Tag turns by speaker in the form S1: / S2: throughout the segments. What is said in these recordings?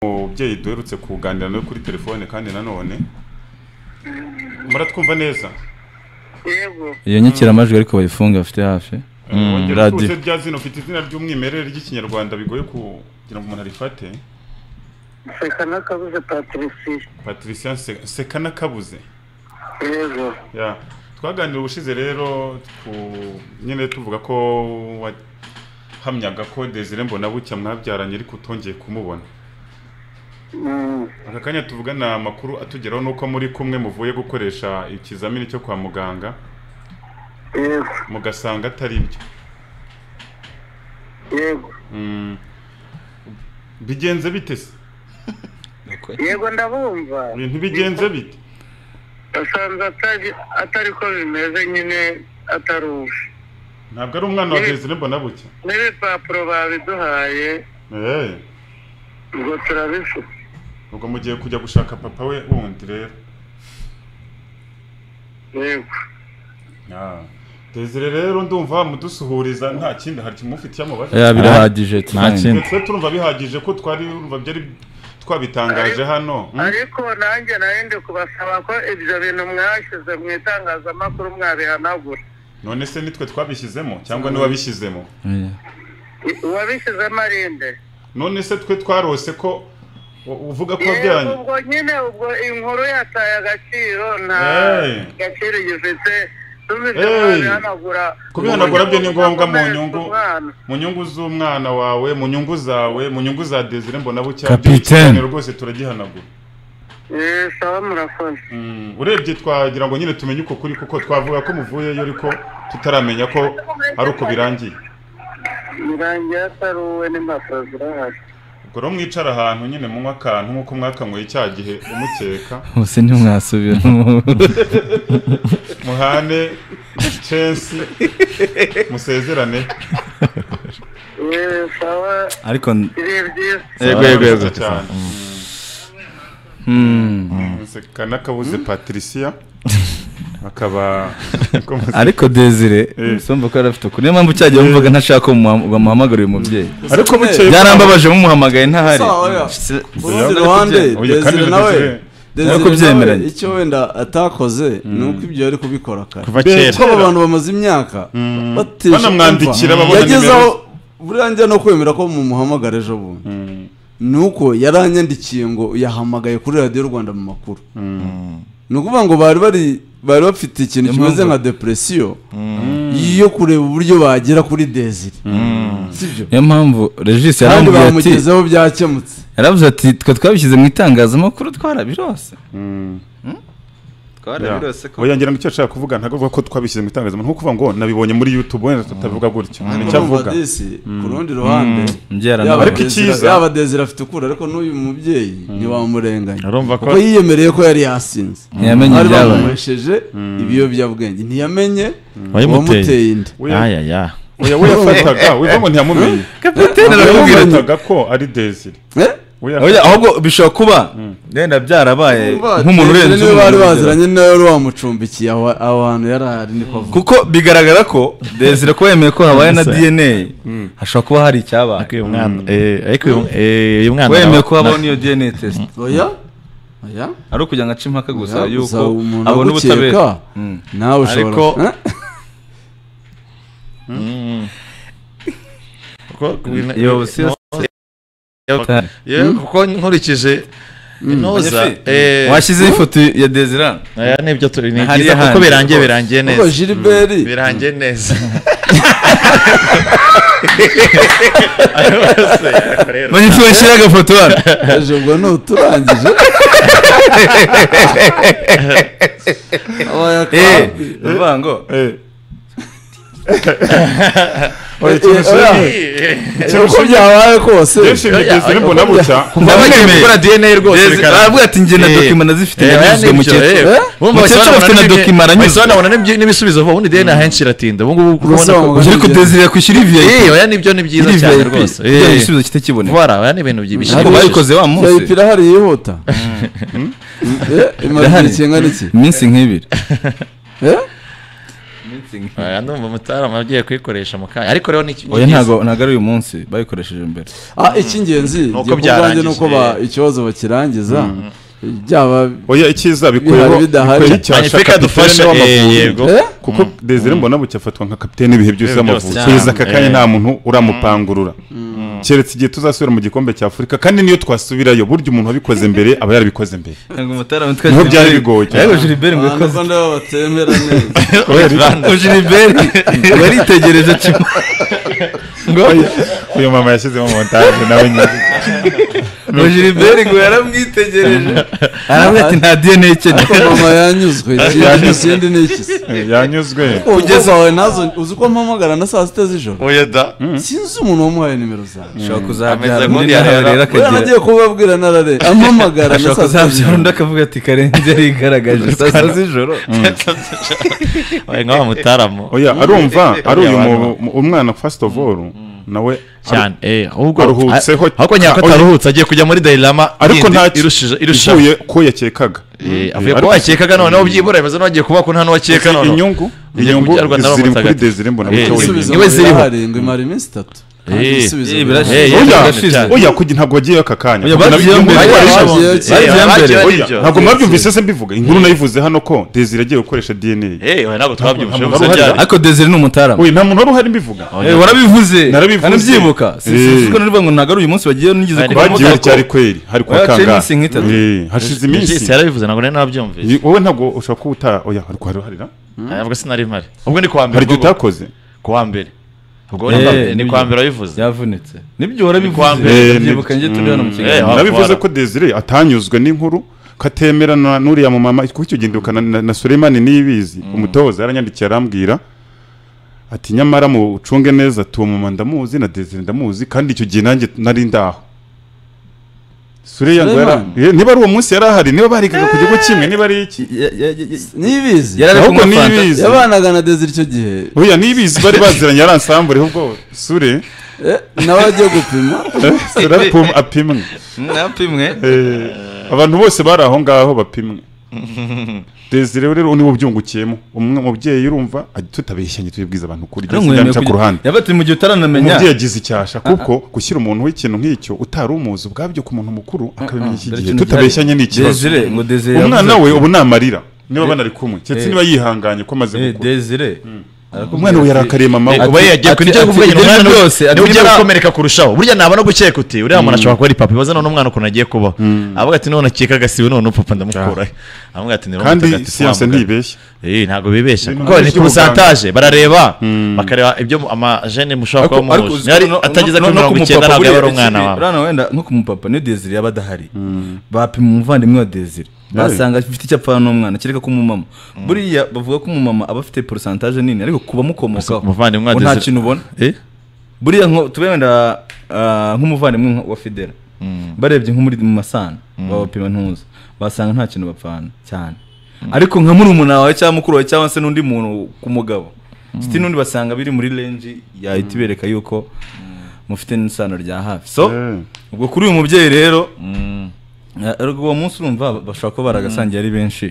S1: umubyeyi duherutse kuganira nawe kuri telefone kandi nanone muratwumva neza
S2: yego
S3: iyo nyakiramajwi ariko bayifunga bafite hafi
S1: wongera
S3: radio.
S1: utuze rya zino ufite izina ry'umwimerere ry'ikinyarwanda bigoye kugira ngo umuntu arifate
S2: nseka n'akabuze patirisiye
S1: patricia Se- sekana kabuze
S2: yego
S1: ya twaganira ubushize rero ku- nyine tuvuga ko wahamyaga ko desire mbonabucya mwabyaranye ariko utongeye kumubona
S2: Mm,
S1: aka kanya tuvugana amakuru atugeraho ni uko muri kumwe muvuye gukoresha ikizamini cyo kwa muganga
S2: yego
S1: mugasanga atari byo
S2: yego
S1: Mm. bigenze bite se
S2: yego ndabumva
S1: ibintu bigenze bite
S2: asanze atari- atari ko bimeze nyine atari ubu
S1: ntabwo ari umwana wa desire mbonabucya
S2: n'ibipapuro babiduhaye
S1: Eh,
S2: ngo turabifite
S1: ubwo mugiye kujya gushaka papa we wundi rero
S2: yego
S1: Ah. desire rero ndumva mudusuhuriza nta kindi hari kimufitiye amubajije
S3: ya birahagije
S4: nta kindi.
S1: twe turumva bihagije ko twari urumva byari twabitangaje hano Mm.
S2: ariko nanjye nari ndi kubasaba ko ibyo bintu mwashyize mu itangazamakuru mwabihanagura
S1: none se nitwe twabishyizemo cyangwa niwe wabishyizemo
S3: Yeah.
S2: I- uwabishyizemo arinde
S1: none se twe twarose ko u- uvuga ko
S2: yego
S1: wabyaranye
S2: ubwo nyine ubwo inkuru yataye agaciro nta
S1: Hey.
S2: gaciro gifite tumije
S1: Hey.
S2: mwabihanagura
S1: kubihanagura byo ni ngombwa mu
S2: Gukomeretsa
S1: nyungu
S2: umwana.
S1: mu nyungu z'umwana wawe mu nyungu zawe mu nyungu za desire mbonabucya
S3: Kapiteni.
S1: rwose turagihanagura
S2: Eh, sawa murakoze
S1: Mm, urebye twagira ngo nyine tumenye uko kuri kuko twavuga ko muvuyeyo ariko tutaramenya ko ari uko birangiye
S2: birangiye ataruwe n'impapuro zirahari
S1: ubwo rero mwicara ahantu nyine munywa akantu nk'uko mwakanyweye cya gihe umukeka
S3: bose ntimwasubiramo
S1: muhane censi musezerane
S2: Eh, sawa
S3: ariko
S2: biri byiza
S3: Yego, yego, yego.
S1: cyane
S3: hmm.
S1: kanakabuze patricia akaba niko muzi-
S3: ariko desire
S1: Eh.
S3: somba ko yari afite ukuri niyo mpamvu cyagiye wumvaga ntashaka ko muha- bamuhamagarira uyu mubyeyi
S1: ariko bukeye
S3: byarambabaje mumuhamagaye ntahari
S4: Sawa, oya.
S3: Se-
S4: urundi ruhande
S1: Oya, kandi
S4: desire nawe
S1: Desire-
S4: Desire
S3: Ariko
S4: nawe,
S3: byemeranye.
S4: icyo wenda atakoze ni uko ibyo ari kubikora kare
S1: kuva kera
S4: kuko aba bantu bamaze imyaka bateje
S1: Banamwandikira,
S4: kumva.
S1: babona
S4: yageze
S1: nimero
S4: aho buriya no kwemera ko mumuhamagara ejo bundi
S1: Mm,
S4: ni uko yaranyandikiye ngo yahamagaye kuri radiyo rwanda mu makuru
S1: mm.
S4: ni ukuvuga ngo bari bari bari bafite ikintu
S3: Niyo
S4: kimeze
S3: mpamvu-
S4: nka depresiyo yo kureba uburyo bagera kuri desire sibyo
S3: niyo mpamvu regis
S4: kandi
S3: yarambwiye ati
S4: bamugezeho byakemutse
S3: yaravuze ati twe twabishyize mu itangazamakuru twarabirose
S1: Mm, yeah.
S3: twarabirose ko
S1: oya ngira ngo icyo nshaka kuvuga ntabwo avuga ko twabishyize mu itangazamakuru nko kuvuga ngo nabibonye muri youtube wenda tutavuga gutyo nicyo avuga
S4: Urumva disi, ku rundi ruhande
S3: umbyara
S4: yaba
S3: nawe
S1: ariko
S4: Desire-
S1: icyiza-
S4: yaba desire afite ukuri ariko n'uyu mubyeyi ntiwamurenganya
S5: urumva ko
S4: kuko yiyemereye ko yari yasinze
S3: ntiyamenye
S4: bari
S3: ibyabaye
S4: bamunywesheje ibiyobyabwenge ntiyamenye
S5: wayimuteye
S4: uwamuteye inda
S1: Oya,
S5: aya ya
S1: oya we yafataga wivuga ngo ntiyamumenye
S3: kapitene
S1: we
S3: aramubwira ati
S1: yafataga ko ari desire
S4: Eh?
S1: we
S3: oya
S1: yafataga
S3: ahubwo bishobora kuba wenda byarabaye nk'umuntu
S4: Desire
S3: urenze
S4: niwe bari
S3: umuntu urugero.
S4: baziranye nawe wari wamucumbikiye aho aho hantu yari ahari niko avuga
S3: kuko bigaragara ko desire ko yemeye ko habaye na dna hashobora kuba hari icyabaye
S5: ariko uyu mwana eh, ariko uyu- eh, uyu mwana
S3: wemeye ko
S5: na-
S3: habaho n'iyo dna test
S4: oya oya
S3: ari ukugira ngo ace impaka gusa
S4: Oya,
S3: yuko
S4: gusa umuntu
S3: abona
S4: agukeka,
S3: ubutabera
S4: nawe ushobora
S5: Ariko-
S4: Eh?
S5: kuko- kuko-
S3: Yo, si-
S5: Yo, yo, kuko nkurikije intoza
S3: Banyafi,
S5: eh,
S3: washyizeho ifoto ya desire
S5: aya nibyo turi ni
S3: Hariya
S5: byiza kuko
S3: handi,
S5: birangiye
S3: rwose.
S5: birangiye
S4: kuko
S5: neza
S4: Gilbert
S5: birangiye neza
S3: manyifu washyira agafoto hano
S4: ejo ubwo nuturangije
S3: eh uvuga ngo
S1: oya ikintu kinini
S4: uko byabaye kose
S1: yishimye desire mbonabucya
S3: Ndabakeneye.
S5: gukora DNA rwose
S3: Desire-
S5: bikaramba.
S3: aravuga ati njye na
S5: Eh,
S3: dokima nazifite
S5: eh, oya,
S3: nanyuzwe mu
S5: nibyo,
S3: cyiciro.
S5: eh, bumva
S3: Mu cyiciro
S5: basobanura
S3: bafite na
S5: n'ibyo-
S3: dokima aranyuzwe.
S5: basobanura n'ibyo- n'ibisubizo vuba ubundi DNA ahenshi iratinda ubu ngubu urabona
S4: Gusa
S5: ko-
S4: mu-
S3: Ubwo ariko desire yakwishyura iviyayi
S5: Eh, oya nibyo ni byiza cyane rwose Eh,
S3: igisubizo kitakiboneka
S5: Voilà, oya ni ibintu byinshi
S3: ariko bayikoze wa munsi
S4: yayipira irahari yihuta imaze
S3: Irahari.
S4: igihe kingana iki
S3: iminsi nk'ibiri
S4: Eh?
S3: editing
S5: Eh, ano mu mutarama agiye kuyikoresha mu kanya ariko rero ni
S3: oya ntago ntago ari uyu munsi bayikoresheje mbere
S4: Ah, icy'ingenzi
S5: Nuko
S4: njye ku bwanjye
S5: byarangiye.
S4: ni uko ba- ikibazo bakirangiza byaba
S1: oya icyiza bikweho
S4: Bihari bidahari.
S1: bikweho icyasha
S5: Magnifique adufashe
S1: kapitene
S5: eh,
S1: w'amavubi
S5: yego
S1: kuko Desire mbona bucya afatwa nka kapitene ibihe byose
S5: Ibihe
S1: y'amavubi
S5: byose,
S1: kugeza
S5: cyane.
S1: aka kanya
S5: Eh.
S1: nta muntu uramupangurura keretse igihe tuzasubira mu gikombe cya afurika kandi niyo twasubirayo burya umuntu wabikoze mbere aba yarabikoze mbere
S3: ntabwo umutarama twese
S1: Niho byari bigoye cyane.
S3: ariko Gilbert ngo yakoze
S4: Abanyarwanda baba batemera neza
S3: ngo Gilbert ngo aritegereje kimwe ngo
S1: uyu mama yashyizemo montage nawe nyine
S3: ngo Gilbert ngo yaramwitegereje aravuga ati nta DNA
S4: ariko
S3: ikeneye
S4: mama yanyuzwe ikindi ikindi ni iki se
S1: Eh, yanyuzwe
S4: kugeza wawe nazo uzi ko mpamagara na saa sita z'ijoro
S5: oya da
S4: sinzi umuntu wamuhaye nimero zanjye
S3: ashobora
S5: Ameze
S3: kuzabyara
S5: nk'undi
S3: undi nawe
S5: yahera.
S3: rero
S4: we
S3: akagira
S4: nagiye kubabwira narare ampamagara na
S3: ashobora
S4: saa
S3: kuzabyara
S4: sita
S3: undi
S4: z'ijoro
S3: akavuga ati karenzi yarigaragaje saa sita z'ijoro
S5: oya nka wa mutarama
S1: oya arumva ari uyu
S5: Abantu.
S1: mu- mu- umwana first of all nawe
S5: cyane eh ahubwo
S1: Aruhutseho-
S5: ahubwo nyako
S1: Ah, oya.
S5: ataruhutse agiye kujya muri Dailama
S1: ariko nta
S5: irushije irusha
S1: ivuye ko yakekaga
S5: Eh, avuye
S1: Ariko-
S5: kuba wakekaga noneho byibura bimeze n'uwagiye kuba ko nta n'uwakeka
S1: Izi
S5: noneho
S1: inyungu
S5: Igiye
S1: inyungu
S5: kubyarwa na
S1: ziri kuri
S5: Ramutagati.
S1: desire mbona
S5: Eh,
S1: bucya
S5: ibisubizo.
S1: wenyine
S4: ibisubizo
S5: Niwe ziriho.
S4: harindwi imara iminsi itatu kandi
S5: Eh,
S4: ibisubizo
S3: eh,
S4: biraje.
S3: birashize.
S5: Eh,
S1: oya
S5: yaragane cyane.
S1: oya kujya ntabwo wagiyeyo aka kanya
S3: Oya,
S1: Ntabwo
S3: bagiye
S1: nabibyumva-
S3: mbere.
S1: Oya,
S4: Bagiye
S1: oya,
S4: mbere.
S5: Eh,
S3: Bagiye mbere.
S5: bagiye
S1: oya,
S5: nibyo.
S1: ntabwo mwabyumvise se mbivuga inkuru nayivuze hano ko desire agiye gukoresha dna
S5: Eh, oya, ntabwo twabyumvise
S1: ntabwo
S5: gusa
S1: uruhare.
S5: byari
S3: ariko desire ni umutarama
S1: oya nta muntu wari uhari mbivuga
S3: Eh, warabivuze
S1: Narabivuze.
S3: anabyibuka
S1: Eh.
S3: siko narivuga ngo ntabwo ari uyu munsi bagiye nigeze
S5: Ari
S3: kuva mu
S1: bagiye
S3: mutako.
S1: cyari kweri hari kwa
S3: Oya, haciye
S1: kangahe
S3: iminsi nk'itatu.
S1: Eh, hashize
S5: iminsi
S1: iminsi
S5: yarabivuze ntabwo nari nabyumvise
S1: Ni- wowe ntabwo ushobora kuba uta oya hari kuharuharira
S5: ntabwo sinari mpari ubwo ni kuwa mbere
S1: hari igihe
S5: ubwo-
S1: utakoze
S5: kuwa mbere ubwo
S3: Eh,
S5: ni- ni
S3: nibyo.
S5: kuwa mbere wabivuze
S3: byavunitse nibyo
S5: Kwa
S3: warabivuze
S5: mbere.
S1: Eh,
S3: ndabyibuka njye turi hano mu
S5: Eh,
S3: kiganiro
S5: wa-
S1: nabivuze
S5: wara-
S1: ko desire atanyuzwe n'inkuru ko atemerana n'uriya mumama kuko icyo gihe ndibuka na- na na Suleimani niyibizi umutoza yaranyandikiye arambwira ati nyamara mucunge neza tuwo mama ndamuzi na desire ndamuzi kandi icyo gihe nanjye nari ndaho Sule yangu yara-
S4: Suleimani?
S1: Eh, niba ari uwo munsi yari ahari niba barigaga ku gihugu kimwe niba ari iki
S3: Ya- ya- ya- ya-
S4: n'ibizi
S3: Yarari
S1: Ahubwo
S3: kunywa fanta.
S1: nibizi.
S4: yabanaga na desire icyo gihe
S1: oya nibizi bari baziranye ari ensemble ahubwo Sule
S4: eh, nawe agiye gupima
S1: eh, Sule apim- apimwe
S3: napimwe
S1: Eh, abantu bose bari aho ngaho bapimwe desire rero niwo byungukiyemo umwe mubyeyi urumva ajya tutabeshyanye tubibwiza abantu kuri
S3: Ntumwemere
S1: ku
S3: kugira-
S1: ruhande
S3: yavuga ati mu gihe utaranamenya
S1: umubyeyi agize icyasha kuko gushyira umuntu w'ikintu nk'icyo utari umuzi ubwabyo ku muntu mukuru akabimenya iki
S3: dore
S1: gihe
S3: ikintu
S1: tutabeshyanye ni
S3: gihari.
S1: ikibazo
S3: Desire ngo Desire
S1: umwana
S3: yavuze
S1: we
S3: ati-
S1: ubu ni amarira niba banari kumwe
S3: eh.
S1: ndetse niba yihanganye ko amaze
S3: Eh,
S1: gukura
S3: Desire arakubwira
S1: umwana we
S3: ati-
S1: yarakariye mama we
S5: kuba
S3: ati-
S5: yagiye
S3: ati-
S5: kuri nicyo
S3: ati-
S5: kuvuga nyine
S3: ibyo
S5: umwana
S3: byose,
S5: niwe-
S3: ati-
S5: niwe ugiye
S3: nibura-
S5: gukomereka kurushaho burya ntabona gukeka uti uriya muntu ashobora kuba ari papa ibibazo none umwana ukuntu agiye kubaho avuga ati none akeka agasibe none papa ndamukuraho avuga ati ni Roho
S1: kandi
S5: Mutagatifu
S1: siyanse
S5: wamugana."
S1: ntibeshya
S5: Eh, ntabwo bibeshya
S1: Ibintu
S5: kuko ni
S1: by'ubuganga.
S5: porosantaje barareba bakareba ibyo mu- amajene mushobora
S3: ariko
S5: kuba
S3: ariko
S5: muhuje
S3: uzi
S5: Ntiyari-
S3: ko no-
S5: atageze
S3: no-
S5: kuri
S3: no ku
S5: mirongo icyenda
S3: mupapa
S5: ntabwo yaba ari
S3: buriya
S5: umwana
S3: Desire-
S5: wawe
S3: urana wenda nko ku mupapa niyo desire yaba adahari bapima umuvandimwe wa desire basanga afite icyapfa n'umwana kereka ko umumama buriya bavuga ko umumama aba afite porosantaje nini ariko kuba mukomokaho
S5: umuvandimwe wa
S3: ngo nta
S5: Desire-
S3: kintu ubona
S5: Eh?
S3: buriya nko tube wenda ah, nk'umuvandimwe nka- wa fidela barebye nko muri mu masano babapima ntuza basanga nta kintu bapfana cyane ariko nka murumuna wawe cyangwa mukuru wawe cyangwa se n'undi muntu ku mugabo siti n'undi basanga biri muri renji yahita ibereka yuko mufite n'isano rya hafi so
S1: Eh.
S3: ubwo kuri uyu mubyeyi rero eh, ariko uwo munsi urumva bashobora kuba baragasangiye ari benshi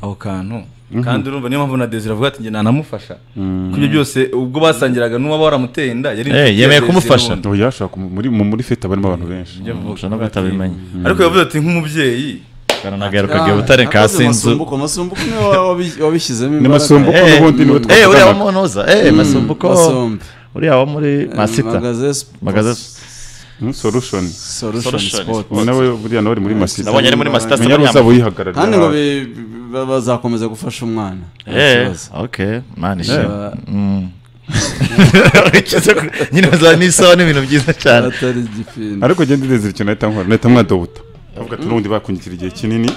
S3: aho kantu kandi urumva niyo mpamvu na desire avuga ati njye nanamufasha kuko ibyo byose ubwo basangiraga n'uwaba waramuteye inda yari
S5: Eh,
S3: inshuti ya
S5: yemeye
S3: Desire
S5: kumufasha.
S3: n'ubundi.
S1: oya ashobora kumu- muri- mu- muri fete barimo abantu benshi
S3: Ibyo avuga.
S5: Ushobora no guhita abimenya.
S3: ariko yavuze ati nk'umubyeyi
S5: karanagarukaga i butare ka
S4: Akoze
S5: sinzu
S4: masumbuko masumbuko niwe wa- wabi- wabishyizemo
S1: ni masumbuko
S5: Eh,
S1: n'ubundi niwe
S5: eh, uriya wa
S1: twavuganaga
S5: munoza eh, masumbuko
S4: masombe
S5: uriya wo muri masita Magaze-
S1: Hmm, solution
S4: solution
S5: Solution
S4: sport
S5: Sport.
S1: nawe buriya nawe ari muri masita
S5: nabonye ari muri masita
S1: menya
S5: Sabanyama.
S1: ruzaba uyihagarariye
S4: kandi ngo
S1: ahantu.
S4: bi- bi- ba- bazakomeza gufasha umwana Nta
S5: Eh,
S4: kibazo.
S5: okay, man ishema.
S4: Ba-
S5: Mm. Ukize ku- Nyine za n'isaha n'ibintu byiza cyane.
S4: batari igipindi
S1: ariko genda ndezera ikintu nahita nkora nahita mwadobuta avuga ati n'ubundi bakungira igihe kinini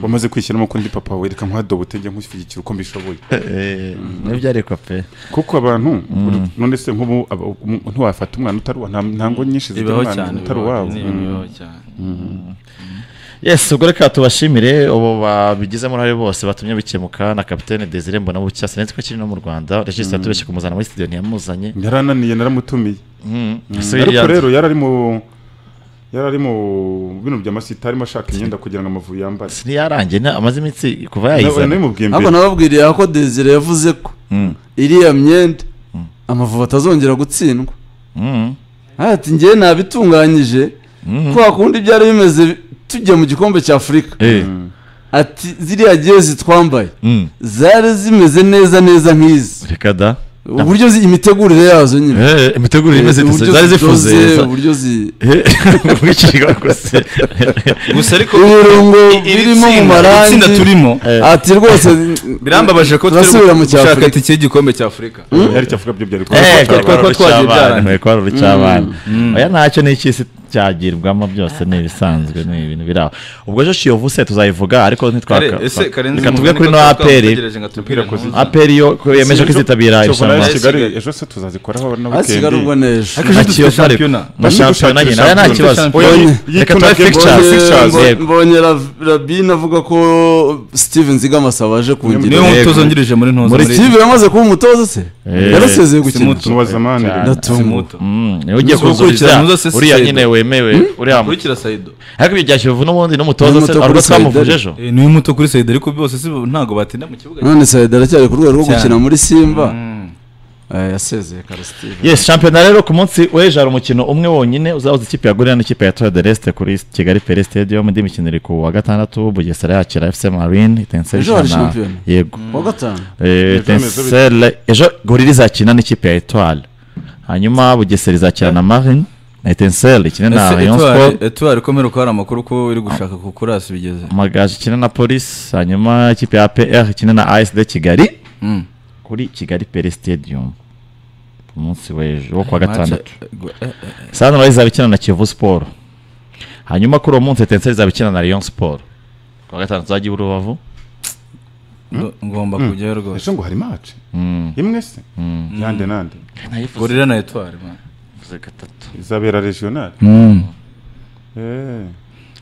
S1: wamaze kwishyiramo ko ndi papa we reka nkwadobuta njya nkushyigikira uko mbishoboye
S5: Eh, nibyo ariko pe.
S1: kuko abantu none se nk'ubu aba- um- ntiwafata umwana utari uwa nta nta ngo nyinshi zigira
S3: bibaho
S1: umwana
S3: cyane
S1: utari uwabo
S3: bibaho cyane
S5: Yes, ubwo reka tubashimire abo babigizemo uruhare bose batumye bikemuka na Kapitene Desire Mbona Bucya sinzi ko kiri no mu Rwanda. Regis yatubeshye kumuzana muri studio ntiyamuzanye.
S1: yarananiye naramutumiye
S5: Mm. So
S1: ariko
S5: yari-
S1: rero yari ari mu yari ari mu bintu by'amasita arimo ashaka imyenda kugira ngo amavubi yambare
S5: ntiyarangiye na- amaze iminsi kuva yayiza.
S1: nabimubwiye
S4: ahubwo
S1: mbere
S4: nababwiriye ko desire yavuze ko iriya myenda amavubi atazongera gutsindwa ati ngewe nabitunganyije kwa kundi byari bimeze tujya mu gikombe cya afurika ati ziriya jezi twambaye zari zimeze neza neza nk'izi
S5: reka da
S4: uburyo zi- imitegurire yazo nyine
S5: Eh, imitegurire imeze
S4: uburyo
S5: zari zifuze
S4: zidoze, uburyo zi
S5: ubwicirwa rwose
S3: gusa ariko
S4: ibirungo birimo mu marangi
S3: itsinda turimo
S4: ati rwose
S3: birambabaje ko turi
S4: turasubira mu
S3: gushaka
S4: cyafurika
S3: itike y'igikombe cy'afurika
S1: byari cyavuga byo byari
S5: Eh,
S1: kuba-
S3: twari- twari- twagiye byaranga.
S5: twari kwarura icy'abana oya ntacyo n'icy'isi cyagirwamo byose ni ibisanzwe ni ibintu biri aho ubwo jo shiyovu se tuzayivuga ariko
S3: Kare,
S5: ntitwaka
S3: ese karenzi
S5: reka tuvuge
S3: mugani
S5: kuri
S3: ko
S5: no
S3: twakaba
S5: aperi
S3: dutegereje ngo atubwire
S1: Aperi
S3: ntuza.
S5: aperi yo ko yemeje ko izitabira
S1: Chocolat
S5: irushanwa
S1: ya kigali ejo se tuzazikoraho na
S4: hasigara ubwo
S1: weekend
S4: nejo
S3: Ariko ejo dufite
S5: Akiyofa ariko.
S3: shampiyona.
S5: bashampiyona nyine oya nta kibazo
S3: Shampiyona.
S5: Oya, reka
S1: Yituna
S5: tubahe
S1: Game
S5: fixtures.
S1: Boys.
S5: Fixtures,
S1: Mbonye-
S4: mbonye
S5: yego.
S4: mbonye Rav- rabine avuga ko steven zigamasaba aje
S3: niwe
S4: kungira
S5: Yego.
S3: mutoza wungirije muri ntuza
S5: Muri
S4: steven yamaze kuba umutoza se
S5: Eh,
S4: yarasezeye gukina
S3: simuto
S1: tunubaza amani
S5: Cyane.
S4: ndatunguka
S3: simuto
S5: Mm, niwe ugiye
S3: Uzi gukurikira
S5: kuzuriza
S3: muzo se si
S5: uriya
S3: Saido.
S5: nyine wemewe uriya mu-
S3: kurikira sayido
S5: ariko ibyo bya kiyovu n'ubundi n'umutoza se
S4: N'umuto
S5: ari
S4: kuri
S5: uko twamuvuje
S4: Saido.
S5: ejo
S3: Eh, niwe muto kuri sayido ariko bose si bo- ntabwo batinda mu kibuga
S4: none sayida aracyari ku rwego rwo
S3: Cyane.
S4: gukina muri simba
S3: Mm.
S4: Eh, yasezeye kare steven
S5: yes shampiyona rero ku munsi w'ejo hari umukino umwe wonyine uzahuza ikipe ya gorira n'ikipe ya tora de resite kuri kigali pere stadium indi mikino iri ku wa gatandatu bugesera yakira fc marine
S4: Ejo hari
S5: itenseshana
S4: shampiyona.
S5: yego
S4: kuwa gatanu
S5: Eh, Etincelle ejo gorira izakina n'ikipe ya etoile hanyuma bugesera izakina na marine etenseri ikine na
S3: Ese
S5: rayon
S3: Etoile-
S5: sport
S3: Etoile komera ko hari amakuru ko iri gushaka ku kurasi bigeze
S5: amagaju ikine na polisi hanyuma ikipe ya pr ikine na asd kigali kuri kigali pere stadium ku munsi w'ejo wo kuwa gatandatu sanura izaba ikina na kiyovu siporo hanyuma kuri uwo munsi etenseri izaba ikina na rayon siporo kuwa gatandatu uzajya i rubavu
S3: Ngo- ngomba kujyayo rwose
S1: ejo ngo hari match imwe se yande nande
S3: gorira na etwari man.
S1: izabera regional eh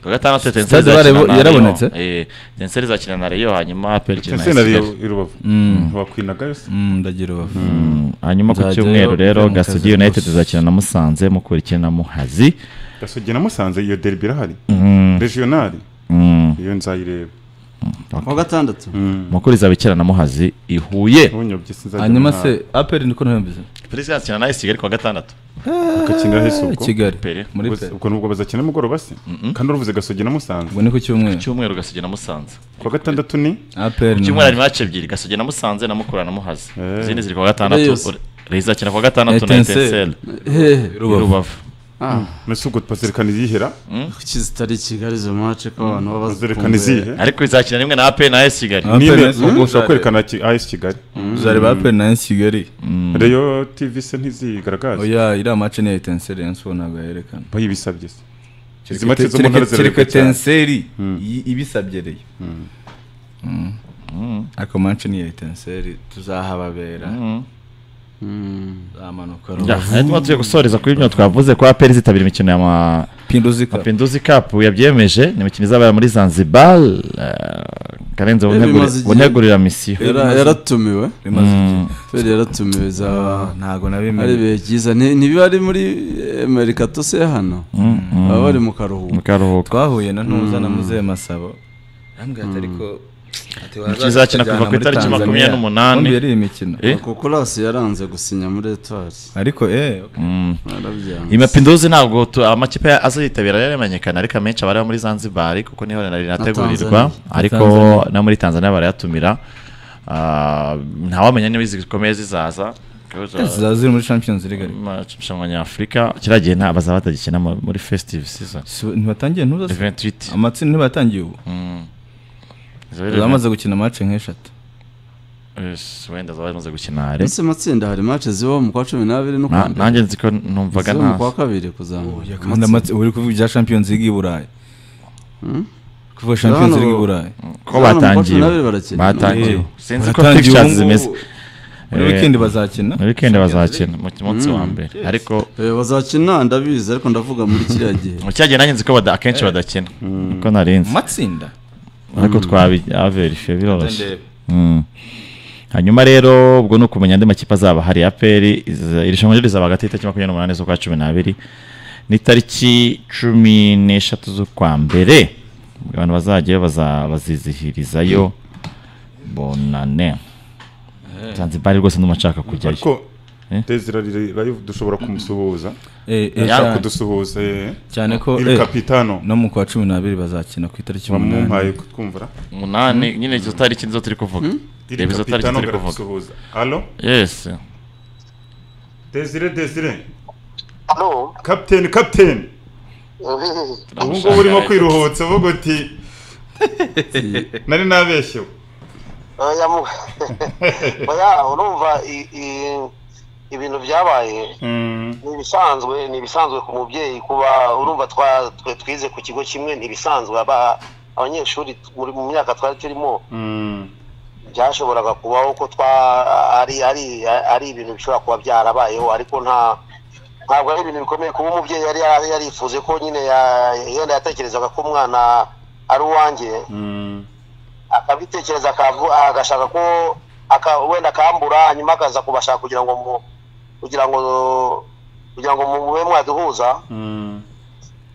S5: kuwa gatandatu etenseri
S3: Stade
S5: izakina
S3: Barebo
S5: na
S3: yarabonetse?
S5: rayon etenseri izakina na rayon hanyuma apel ikina na
S1: sena
S5: kigali
S1: iri rubavu ntiwakwinaga yose
S3: Mm, ndagira ubafu
S5: hanyuma ku
S3: Nzajyayo
S5: cyumweru rero
S3: kugira ngo
S5: gasugi
S3: kaze
S5: united
S3: gusa.
S5: izakina na musanze mukura ikina na muhazi
S1: gasugi na musanze iyo derby irahari regional
S5: Mm,
S1: iyo nzayireba
S4: kuwa gatandatu
S5: mukura izaba ikina na muhazi i huye
S1: ntunyobye sinzajya
S3: hanyuma se aperi niko nabimbize
S5: polisi izakina na esi kigali kuwa gatandatu
S1: akakinira hese ubwo
S3: kigali
S5: Peri.
S3: muri
S1: Ubwo-
S3: peri
S1: ubwo nubwo bazakina mugoroba se kandi uruvuze gasugi na musanze
S3: ubwo ni ku cyumweru
S5: cyumweru gasugi na musanze
S1: kuwa gatandatu ni
S3: aperi
S5: cyumweru harimo hace ebyiri gasugi na musanze na mukura na muhazi
S1: Eh.
S5: izindi ziri kuwa gatandatu
S4: Reyes.
S5: Reyes izakina kuwa gatandatu na
S3: Etincelle.
S5: etenseri
S4: hehe
S5: rubavu
S1: mbese ubwo twazerekana izihera
S4: kuki zitari kigali izo mace ko abantu baba
S1: twazerekana izihe
S5: ariko izakina rimwe na apel na esi kigali
S3: Aperi
S1: nine
S3: na Esi-
S1: ubwo ushobora kwerekana ki- AS kigali
S3: uzareba aperi na esi kigali
S1: reyo tv se ntizigaragaza
S3: oya iriya mace ni etenseri yansibo ntabwo yayerekana
S1: bayibisabye se izi mace zo mu ntara
S3: kereka
S1: zirareka cyane
S3: etenseri i- ibisabyereye Mm. ariko mace ni iya etenseri tuzahababera zamanuka
S5: Ya, hanyuma tugiye gusoreza kuri bino twavuze ko apel izitabira imikino y'ama
S3: pinduzi kape
S5: Mapinduzi Cup yabyemeje ni imikino izabera muri Zanzibar eh, Karenze
S4: Eh,
S5: wunteguri-
S4: bimaze igihe.
S5: wuntegurira misiyo
S4: Yara- yaratumiwe
S3: bimaze igihe
S4: feri yaratumiwe za
S3: ntabgo
S4: ari
S3: nabimenye
S4: ibihe byiza Ni- ntibiba ari muri eh, merikato se hano baba bari mu karuhuko
S5: mu karuhuko
S3: twahuye na ntuza na muzehe masabo yambwira ati ariko ati wazaza
S5: izakina kuva
S3: tukajyana
S5: ku
S3: muri
S5: itariki
S3: Tanzania.
S5: makumyabiri n'umunani.
S3: Ubundi yari imikino
S5: Eh?
S4: kuko rasi yaranze gusinya muri etwari
S3: ariko eh okay.
S4: barabyanze
S5: iyi mapinduzi ntabwo tu- amakipe ya- aziyitabira yaramenyekana ariko amenshi aba ari ayo muri Zanzibar kuko niho nari rinategurirwa
S4: Tanzania.
S5: ariko
S3: Tanzania.
S5: no muri Tanzania barayatumira Ah, ntawamenya niba izi zikomeye zizaza
S3: zizaba ziri muri champions league ariko
S5: amarushanwa nyafurika kiriya gihe nta bazaba batagikina mu- muri festive season
S3: Si- ntibatangiye ntuza se?
S5: 28
S3: amatsinda ntibatangiye ubu zamaze gukina match nk'eshatu
S5: Yes, wenda zaba zimaze gukina re
S4: ndetse matsinda hari mace zibaho mu kwa cumi n'abiri no
S5: Na-
S4: kuwa mbere
S5: nanjye nzi ko numvaga
S4: ziba mu kwa
S5: nta
S4: kabiri kuzamuka
S3: kandi amatsi- uri kuvuga ibya champions league i burayi kuvuga champions league i burayi
S5: ko
S4: Hano mu kwa cumi
S5: batangiye
S4: n'abiri barakina.
S5: batangiye
S3: Eh,
S5: sinzi ko
S3: batangiye
S5: pictures
S3: ubu ngubu.
S5: zimeze
S3: muri
S5: Eh,
S3: weekend bazakina
S5: muri weekend bazakina mu munsi wa mbere ariko
S4: Eh, bazakina ndabizi ariko ndavuga muri kiriya gihe
S5: mu cyagihe nanjye nzi ko bada- akenshi badakina niko
S3: Mu
S5: narinzi
S3: matsinda
S5: ariko twabiaverifiye biroroshye
S3: Ndebe.
S5: Mm. hanyuma rero ubwo ni ukumenya andi makipe azaba hari aperi iza- irushanwa ryo rizaba hagati y'itariki makumyabiri n'umunani z'ukwa cumi n'abiri n'itariki cumi n'eshatu z'ukwa mbere abantu bazajyayo baza- bazizihirizayo bonane zanzibari rwose ndumva nshaka kujyayo
S1: ariko
S5: Eh?
S1: dezira live dushobora kumusuhuza
S3: Eh, eh,
S1: ashaka
S3: cyane-
S1: kudusuhuza eh.
S3: cyane ko
S1: il
S3: eh,
S1: capitano
S3: no mu kwa cumi n'abiri bazakina ku itariki
S1: bamumpaye kutwumvira
S5: umunani nyine izo tariki nizo turi kuvuga
S1: il
S5: Reba izo tariki
S1: capitano
S5: turi kuvuga
S1: baradusuhuza allo
S5: yesi
S1: desire desire
S2: hano
S1: captain captain ubu ngubu urimo kwiruhutsa uvuga uti nari nabeshyewe
S2: oya mu- oya urumva i- i- ibintu byabaye
S1: Mm,
S2: ni ibisanzwe ni ibisanzwe ku mubyeyi kuba urumva twa twe twize ku kigo kimwe ni ibisanzwe aba abanyeshuri muri mu myaka twari turimo
S1: mm,
S2: byashoboraga kubaho ko twa ari ari ari ibintu bishobora kuba byarabayeho ariko nta ntabwo ari ibintu bikomeye kuba umubyeyi yari yari yarifuje ko nyine ya- yenda yatekerezaga ko umwana ari uwanjye
S1: mm,
S2: akabitekereza akavu- agashaka ko aka- wenda akambura hanyuma akaza kubashaka kugira ngo mu kugira ngo kugira ngo mube mwaduhuza
S1: mm.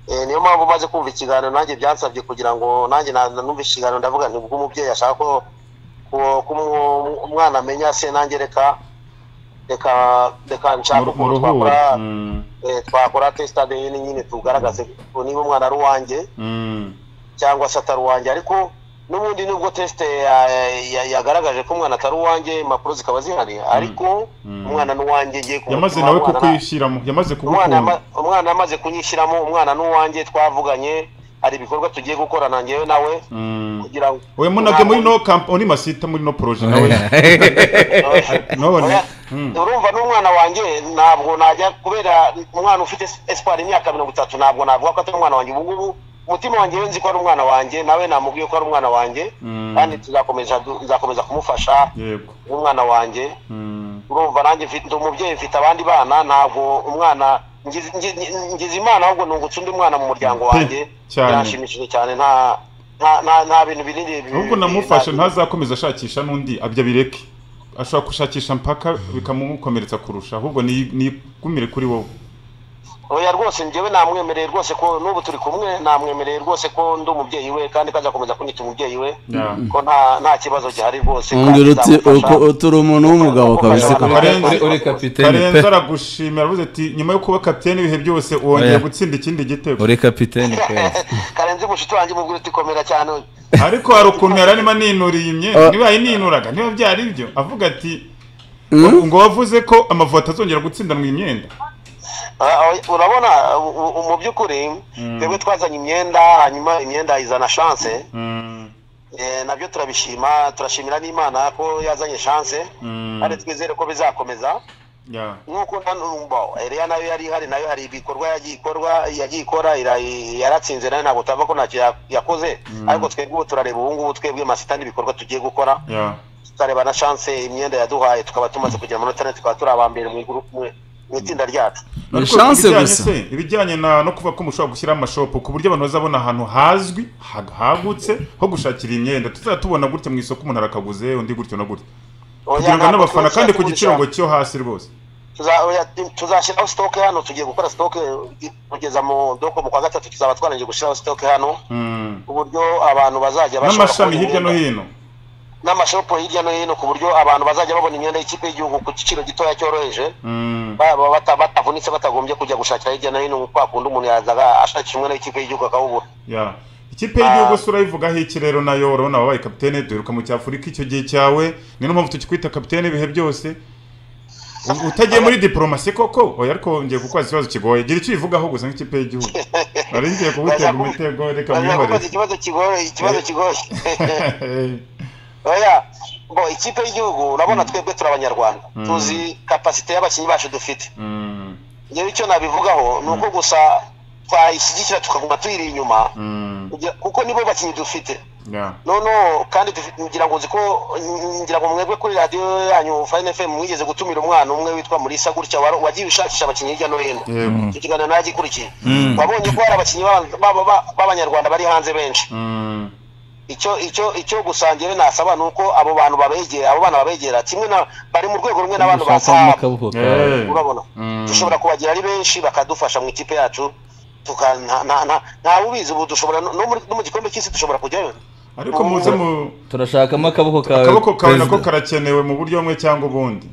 S2: Eh, niyo mpamvu maze kumva ikiganiro nanjye byansabye kugira ngo nanjye na- numve ikiganiro ndavuga nti ubwo umubyeyi ashaka ko ko- ko umu- umwana amenya se nanjye reka reka reka nshaka
S1: Mu- mu
S2: ukuntu
S1: ruhuri
S2: twakora
S1: Mm,
S2: eh, twakora test ADN nyine tugaragaze ko niba umwana ari uwanjye
S1: mm,
S2: cyangwa se atari uwanjye ariko n'ubundi nubwo test ya- ya- yagaragaje ko umwana atari uwanjye impapuro zikaba zihari ariko
S1: Mm.
S2: umwana ni uwanjye ngiye ku
S1: yamaze
S2: mutima,
S1: nawe
S2: umwana nta-
S1: kukwishyiramo yamaze
S2: umwana
S1: kugukunda
S2: yama- umwana amaze kunyishyiramo umwana n'uwanjye twavuganye hari ibikorwa tugiye gukorana njyewe nawe
S1: Mm.
S2: kugira ngo
S1: we munabye muri no kamp muri masita muri no poroje nawe none Mm.
S2: urumva n'umwana wanjye ntabwo najya kubera umwana ufite esipari imyaka mirongo itatu ntabwo navuga ko atari umwana wanjye ubu ngubu umutima wanjye we nzi ko ari umwana wanjye nawe namubwiye ko ari umwana wanjye
S1: Mm.
S2: kandi tuzakomeza nzakomeza kumufasha
S1: yego
S2: umwana wanjye
S1: Mm,
S2: urumva nanjye mfite ndi umubyeyi mfite abandi bana ntabwo umwana ngize- ngi- ngize imana ahubwo nungutse undi mwana mu muryango wanjye
S1: cyane.
S2: birashimishije cyane nta nta- nta- nta bintu binini bi-
S1: nubwo
S2: bi-
S1: namufashe
S2: bi-
S1: ntazakomeza ashakisha n'undi abyo abireke ashobora gushakisha mpaka bikamukomeretsa kurusha ahubwo ni- nigumire kuri wowe
S2: oya rwose njyewe namwemereye rwose ko n'ubu turi kumwe namwemereye rwose ko ndi umubyeyi we kandi ko azakomeza kunyita umubyeyi we
S1: Yeah.
S2: ko nta nta kibazo gihari rwose
S4: umbwira
S2: kandi
S4: uti
S2: nzamufasha.
S4: uko- turi umuntu w'umugabo kabisa
S2: Uri-
S4: koko
S2: uri- uri
S3: kapiteni
S1: karenzi aragushimira avuze ati nyuma yo kuba kapiteni ibihe byose wongeye
S3: Oya.
S1: gutsinda ikindi gitego
S3: uri kapiteni kwezi
S2: karenzi mushiki wanjye mubwira uti komera cyane
S1: ariko hari ukuntu yari arimo aninuriye imyenda
S4: Ah.
S1: niba yaninuraga niba byari ibyo avuga ati
S4: Mm?
S1: ngo wavuze ko amavuta atazongera gutsindanwa imyenda
S2: Ah, ah, urabona u- u- mu by'ukuri twebwe twazanye imyenda hanyuma imyenda izana chance
S1: Mm,
S2: Eh, nabyo turabishima turashimira n'imana ko yazanye chance
S1: mm,
S2: kandi twizere ko bizakomeza
S1: yeah.
S2: nk'uko nanumva Eliya nayo yari ihari nayo hari ibikorwa yagiye ikorwa yagiye ikora ira- yaratsinze nayo ntabwo tava ko ntacyo ya- yakoze ariko twebwe ubu turareba ubu ngubu twebwe masita n'ibikorwa tugiye gukora
S1: Yeah.
S2: tukareba na chance imyenda yaduhaye tukaba tumaze kugira amanota ane tukaba turi abambere mu iguru mu itsinda ryacu
S4: Ni
S1: Ariko
S4: chance
S1: ibijyanye
S4: gusa.
S1: se, ibijyanye na no kuvuga ko mushobora gushyiraho amashopu ku buryo abantu bazabona ahantu hazwi ha- hagutse ho gushakira imyenda tuzajya tubona gutya mu isoko umuntu arakaguze undi gutyo na gutyo
S2: Oya,
S1: kugira ngo
S2: ntabwo
S1: n'abafana kandi ku
S2: tuzakugurisha.
S1: giciro ngo cyo hasi rwose
S2: Tuza- oya, tuzashyiraho stoke hano tugiye gukora stoke kugeza mu doko mu kwa gatatu tuzaba twarangije gushyiraho stoke hano
S1: Mm.
S2: ku buryo abantu bazajya bashobora
S1: n'amashami
S2: kubona
S1: hirya no
S2: imyenda-
S1: hino
S2: n'amashopu hirya no hino ku buryo abantu bazajya babona imyenda y'ikipe y'igihugu ku giciro gitoya cyoroheje
S1: Mm.
S2: baba bata- batavunitse batagombye kujya gushakira hirya no hino kwa kundi umuntu yazaga ashakisha umwenda w'ikipe y'igihugu akawubura
S1: Yeah. ikipe y'igihugu sura yivugaho iki rero nayo urabona wabaye kapitene duheruka mu cyafurika icyo gihe cyawe niyo mpamvu tukikwita kapitene ibihe byose U- utagiye muri diporomasi koko oya ariko ngiye kukubaza ikibazo kigoye gira icyo ubivugaho gusa nk'ikipe y'igihugu nari ngiye kugutega umutego reka
S2: kubaza
S1: mwihorere
S2: ikibazo kigoye ikibazo kigoye oya ngo ikipe y'igihugu urabona twebwe turi abanyarwanda tuzi kapasite y'abakinnyi bacu dufite
S1: Mm,
S2: ngewe icyo nabivugaho ni uko gusa twayishyigikira tukaguma tuyiri inyuma
S1: mm,
S2: kugira- kuko nibo bakinnyi dufite
S1: yeah.
S2: noneho kandi dufite- ngira ngo uziko ngira ngo mwebwe kuri radiyo yanyu fayini fm mwigeze gutumira umwana umwe witwa murisa gutya waro- wagiye ushakisha abakinnyi hirya no hino
S1: Yego.
S2: icyo kiganiro nayo agikurikiye wabonye ko hari abakinnyi b'aba- b'aba- b'aba- b'abanyarwanda bari hanze benshi
S1: Mm,
S2: icyo icyo icyo gusa njyewe nasaba ni uko abo bantu babegera abo bana babegera kimwe na bari mu rwego rumwe n'abantu ba saha
S1: eh,
S2: urabona
S1: mm,
S2: dushobora kubagira ari benshi bakadufasha mu ikipe yacu tuka nta nta- nta- nta wubizi ubu dushobora no no muri- no mu gikombe cy'isi dushobora kujyayo
S1: ariko muze mu
S3: turashakamo akaboko kawe
S1: akaboko kawe
S3: Perezida.
S1: nako karakenewe mu buryo bumwe cyangwa ubundi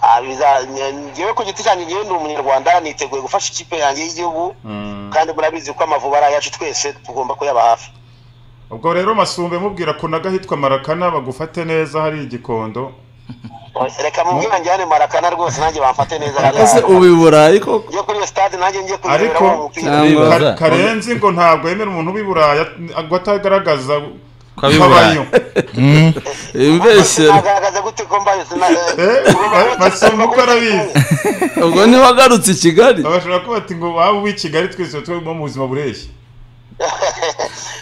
S2: Ah, biza- nge- ngewe ku giti cyanjye ngewe ndi umunyarwanda niteguye gufasha ikipe yanjye y'igihugu kandi murabizi ko amavubi ari ayacu twese tugomba kuyaba hafi
S1: ubwo rero masumbe mubwira kunaga hitwa marakana bagufate neza hari igikondo
S2: reka mubwira njyane marakana rwose nanjye bamfate neza hariya.
S4: ese ubu i burayi koko
S2: njye kuri iyo stade nanjye njye
S1: ariko
S2: kureberamo umupira
S4: Cyangwa-
S1: Ka- karenzi ngo ntabwo yemera umuntu uba i buraya ngo atagaragaza
S3: Ko ab'i Burayi.
S1: ko
S4: imbeshyero
S2: nagaragaza gute ko mbaye sina
S1: Eh, basumba uko arabizi
S4: ubwo niba agarutse i kigali
S1: bashobora kuba bati ngo waba uw'i kigali twese tuba mu buzima bureshya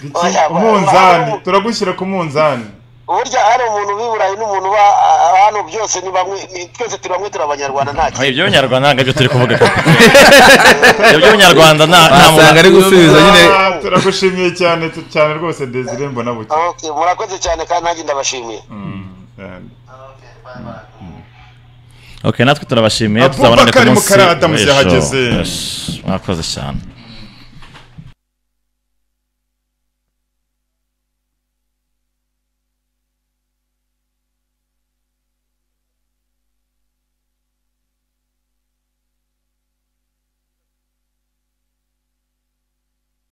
S1: Iki-
S2: Oya,
S1: umunzani turagushyira ku munzani
S2: burya hari umuntu wiburaye n'umuntu uba ah, hano byose ni bamwe ni- twese turi bamwe turi abanyarwanda nta kintu
S5: ibyo abanyarwanda ntabwo aribyo turi kuvuga koko ibyo abanyarwanda nta nta
S3: wasanga ari gusubiza nyine
S1: Ah, turagushimiye cyane tu- cyane rwose desire mbona buke
S2: Okay, murakoze cyane kandi nanjye ndabashimiye
S5: ok natwe turabashimiye
S1: Abubakar
S5: tuzabona undi
S1: Mukaradamu
S5: munsi
S1: yahageze.
S5: Ejo, ejo, mwakoze cyane